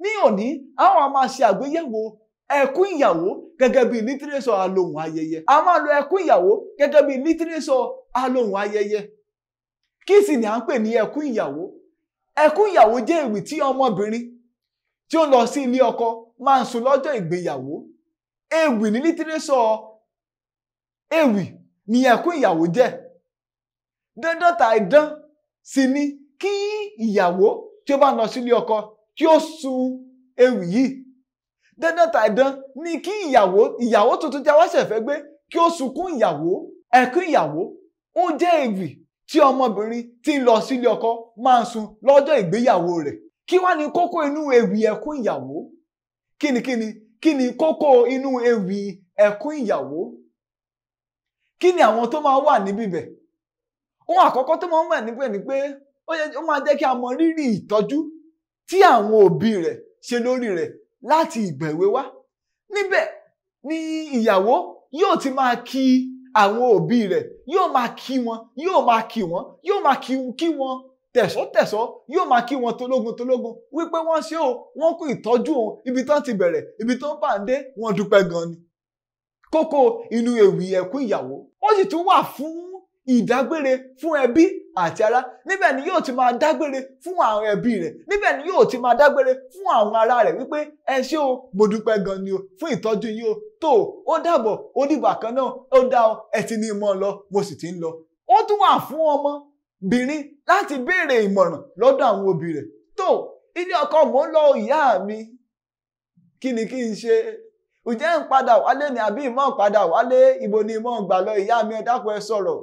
ní òní àwọn a máa ṣe àgbéyẹ̀wò ẹkún ìyàwó gẹ́gẹ́ bí lítírésọ̀ alohùn ayẹyẹ a máa lo ẹkún ìyàwó gẹ́gẹ́ bí lítírésọ̀ alohùn ayẹyẹ kí sì ni à ń pè ní ẹkún ìyàwó ẹkún ìyàwó jẹ́ ewì tí ọmọbìnrin tí ó lọ sí ilé ọkọ máa ń sun lọ́jọ́ ìgbéyàwó ewì ní lítírésọ̀ ewì ni ẹkún ìyàwó jẹ́ dandan tàìdán sì ni kí ìyàwó tí ó bá lọ sílé ọkọ kí ó sun ewì yìí dandan tàìdán ni kí ìyàwó ìyàwó tuntun tí a wá ṣẹ̀fẹ́ gbé kí ó sunkún ìyàwó ẹkún ìyàwó ó jẹ́ ewì tí ọmọbìnrin tí ń lọ sílé ọkọ máa ń sun lọ́jọ́ ìgbéyàwó rẹ̀ kí wá ní kókó inú ewì ẹkún ìyàwó kí ni kí ni kí ni kókó inú ewì ẹkún ìyàwó kí ni àwọn tó máa wà níbí bẹ̀ ohun àkọ́kọ́ tó máa ń wà níbẹ̀ ni pé ó yẹ ó máa jẹ́ kí a mọ rírì ìtọ́jú tí àwọn òbí rẹ̀ ṣe lórí rẹ̀ láti ìgbà èwe wá níbẹ̀ ni ìyàwó yóò ti máa kí àwọn òbí rẹ̀ yóò máa kí wọn yóò máa kí wọn yóò máa kí kí wọn tẹ̀sọ́tẹ̀sọ́ yóò máa kí wọn tológun tológun wípé wọ́n ṣe o wọ́n kú ìtọ́jú òun ibi tán ti bẹ̀rẹ̀ ibi tán bá ń dé wọ́n dúpẹ́ gan ni kókó inú ewì ẹkún ìyàwó ó sì tún wà fún ìdágbére fún ẹbí àti ará níbẹ̀ ni yóò ti máa dágbére fún àwọn ẹbí rẹ̀ níbẹ̀ ni yóò ti máa dágbére fún àwọn ará rẹ̀ wípé ẹ ṣé o mo dúpẹ́ gan ni o fún ìtọ́jú yìí o tó ó dàbọ̀ ó dìgbà kan náà ó dá ọ ẹ ti ní mọ́ ọ lọ mo sì ti ń lọ ó tún wà fún ọmọbìnrin láti béèrè ìmọ̀ràn lọ́dọ̀ àwọn òbí rẹ̀ tó ilé ọkọ mò ń lọ ìyá mi kí ni kí n ṣe ǹjẹ́ ń padà wálé ni àbí ìmọ̀ padà wálé ibo ni ìmọ̀ gbà lọ ìyá mi ẹ dákun ẹ sọ̀rọ̀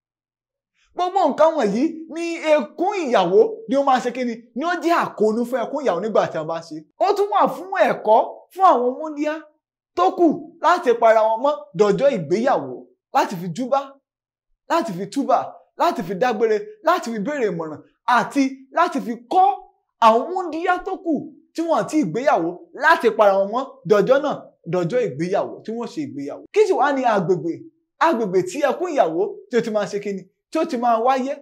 gbogbo nǹkan wọ̀nyí ní ẹkún ìyàwó ni ó máa ṣe kí ni ni ó jẹ́ àkóónú fún ẹkún ìyàwó nígbà tí a bá ṣe ó tún wà fún ẹ̀kọ́ fún àwọn múndíá tó kù láti para wọn mọ́ dọ̀jọ́ ìgbéyàwó láti fi júbá láti fi túbà láti fi dágbére láti fi béèrè ìmọ̀ràn àti láti fi kọ́ àwọn múndíá tó kù tí wọ́n ti ìgbéyàwó láti para wọn mọ́ dọ̀jọ́ náà dọ̀jọ́ ìgbéyàwó tí wọ́n ṣe ìgbéyàwó kí sì wá ní agbègbè agbègbè tí ẹkún ìyàwó tí ó ti máa ṣe kí ni tí ó ti máa wáyé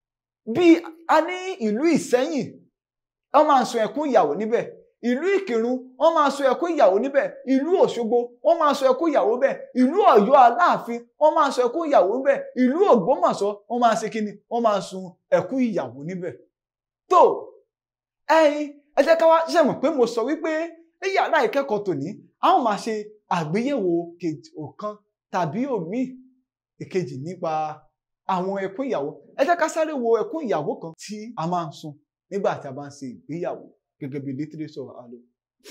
bí a ní ìlú Ìsẹ́yìn wọ́n máa sun ẹkún ìyàwó níbẹ̀ ìlú Ìkìrun wọ́n máa sun ẹkún ìyàwó níbẹ̀ ìlú Òṣogbo wọ́n máa sun ẹkún ìyàwó bẹ̀ ìlú Ọ̀yọ́ Aláàfin wọ́n máa sun ẹkún ìyàwó níbẹ̀ ìlú Ògbómọ̀ṣọ́ wọ́n máa ṣe kíni wọ́n máa sun ẹkún ìyàwó níbẹ̀ tó ẹ̀yin ẹ jẹ́ ká wá ṣe mọ̀ pé mo sọ wípé ní yàrá ìkẹ́kọ̀ọ́ tòní a ó máa ṣe àgbéyẹ̀wò ọ̀kan tàbí òmíì ìkejì nípa àwọn ẹkún ìyàwó ẹ jẹ́ ká sáré wo ẹkún ìyàwó kan tí a máa ń sun nígbà tí a bá ń ṣe ìgbéyàwó gẹ́gẹ́ bí lítírésọ̀ àlọ́.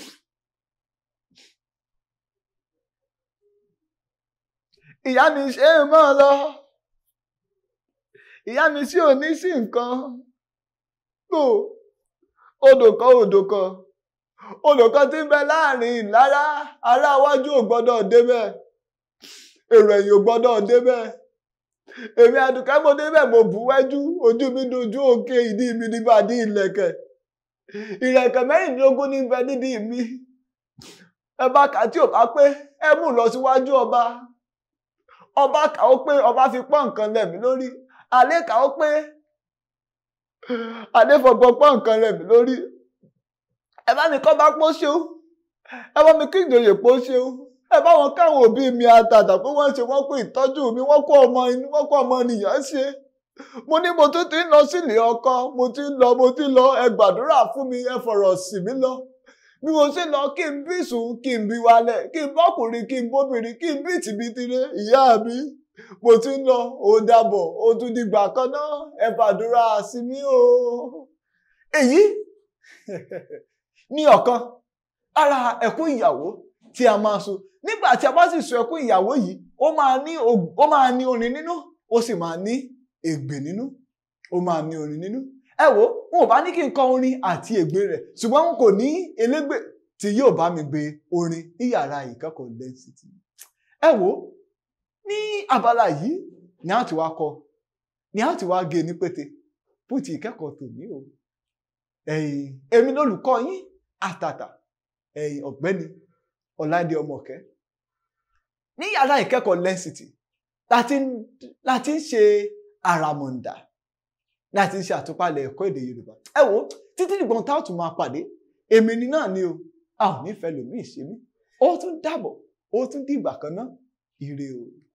ìyá mi ṣe é mọ́ ọ lọ ìyá mi sí ò ní sí nǹkan tó odò kan odò kan odò kan tí ń bẹ láàrin ìlara ará iwájú ò gbọ́dọ̀ débẹ̀ èrò ẹ̀yìn ò gbọ́dọ̀ débẹ̀ èmi àdùkẹ́ mo débẹ̀ mo bù wẹ́jú ojú mi dojú òkè ìdí mi nígbà dí ìlẹ̀kẹ̀ ìlẹ̀kẹ̀ mẹ́rìndínlógún ní bẹ nídìí mi ẹ bá kà tí ò bá pé ẹ mú lọ síwájú ọba ọba kà ó pé ọba fi pọ́n nǹkan lẹ̀ mí lórí àlẹ́ kà ó pé àlẹ́ fọgbọ́n pọ́n nǹkan lẹ̀ mí lórí ẹ bá mi kọ́ bá pọ́ ṣeú ẹ bá mi kí ìjòyè pọ́ ṣeú ẹ bá wọn káwọn òbí mi àtàtà pé wọ́n ṣe wọ́n kó ìtọ́jú mi wọ́n kó ọmọ inú wọ́n kó ọmọ nìyàn ṣe mo ní mo tún ti ń lọ sílé ọkọ mo ti ń lọ mo ti ń lọ ẹ gbàdúrà fún mi ẹ fọ̀rọ̀ sí mi lọ bí mo ṣe lọ kí n bí sùn kí n bí wálẹ̀ kí n bọ́kùnrin kí n bóbìnrin kí n bí tìbítire ìyá mi mo ti ń lọ ó dàbọ̀ ó tún dìgbà kan náà ẹ fàdúrà sí mi o èyí ní ọ̀kan ara ẹkún ìyàwó tí a máa sun nígbà tí a bá sì sun ẹkún ìyàwó yìí ó máa ní ó máa ní orin nínú ó sì máa ní ègbè nínú ó máa ní orin nínú ẹ wo wọn ò bá ní kí n kọ orin àti ègbè rẹ̀ ṣùgbọ́n wọn kò ní elégbè tí yóò bá mi gbé orin ní yàrá ìkẹ́kọ̀ọ́ density ẹ wo ní abala yìí ni a ti wá kọ ni a ti wá gé ní pété fún ti ìkẹ́kọ̀ọ́ tòní o ẹ̀yin èmi lólùkọ́ yín àtàtà ẹ̀yin ọ̀gbẹ́ni ọ̀làdé ọmọọ̀kẹ́ ní yàrá ìkẹ́kọ̀ọ́ lẹ́sìtì láti ń ṣe àràmọ̀ǹdà láti ń ṣe àtúpalẹ̀ ẹ̀kọ́ èdè yorùbá ẹ wo títí dìgbọ́n tá a tún máa pàdé èmi ni náà ni o a ò ní fẹ́ lòmíì ṣe mí ó tún dàbọ̀ ó tún dìgbà kan náà ire o.